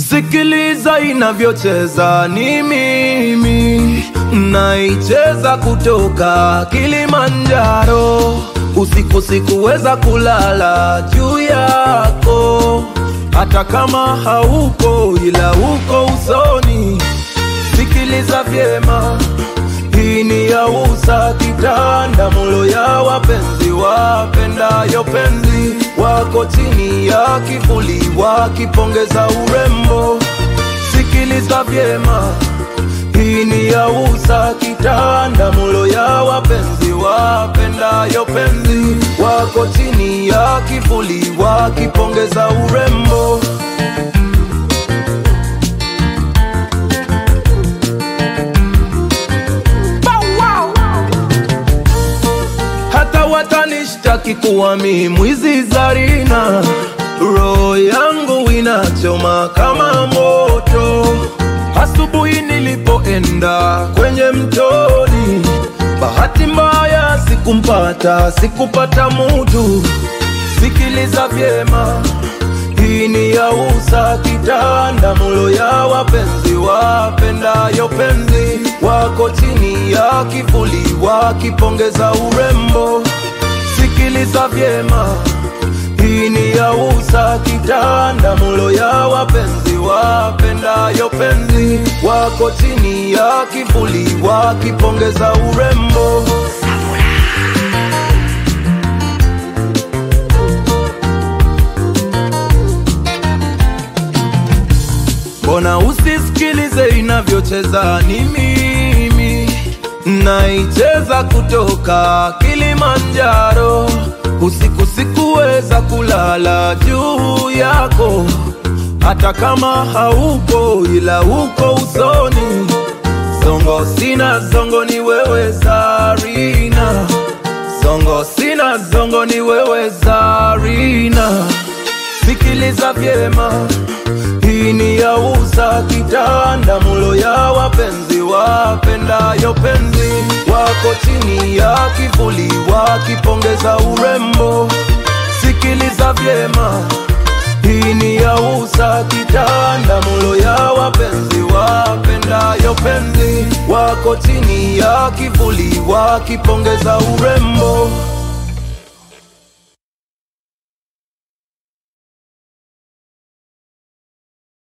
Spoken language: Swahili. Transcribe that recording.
Sikiliza inavyocheza, ni mimi naicheza kutoka Kilimanjaro. Usiku sikuweza kulala juu yako, hata kama hauko, ila uko usoni. Sikiliza vyema, hii ni ya usa kitanda mulo ya wapenzi wapendayo penzi wako chini ya kivuli wakipongeza urembo. Sikiliza vyema, hii ni ya usa kitanda mulo ya wapenzi wapendayo penzi wako chini ya kivuli wakipongeza urembo. hata watanishtaki kuwa mi mwizi Zarina, roho yangu inachoma kama moto. Asubuhi nilipoenda kwenye mtoni, bahati mbaya sikumpata, sikupata mutu. Sikiliza vyema, hii ni ya usa kitanda mulo ya wapenzi wapendayo penzi wako chini ya kivuli wakipongeza urembo. Sikiliza vyema, hii ni ya usa kitanda mulo ya wapenzi wapendayo penzi wako chini ya kivuli wakipongeza urembo. Mbona usisikilize inavyocheza? Ni mimi naicheza kutoka Kilimanjaro. Usiku sikuweza kulala juu yako, hata kama haupo, ila uko usoni. Zongo sina zongo, ni wewe Zarina. Zongo sina zongo, ni wewe Zarina. Sikiliza vyema hii ni ya usa kitanda mulo ya wapenzi wapendayo penzi wako chini ya kivuli wakipongeza urembo. Sikiliza vyema, hii ni ya usa kitanda mulo ya wapenzi wapendayo penzi wako chini ya kivuli wakipongeza urembo.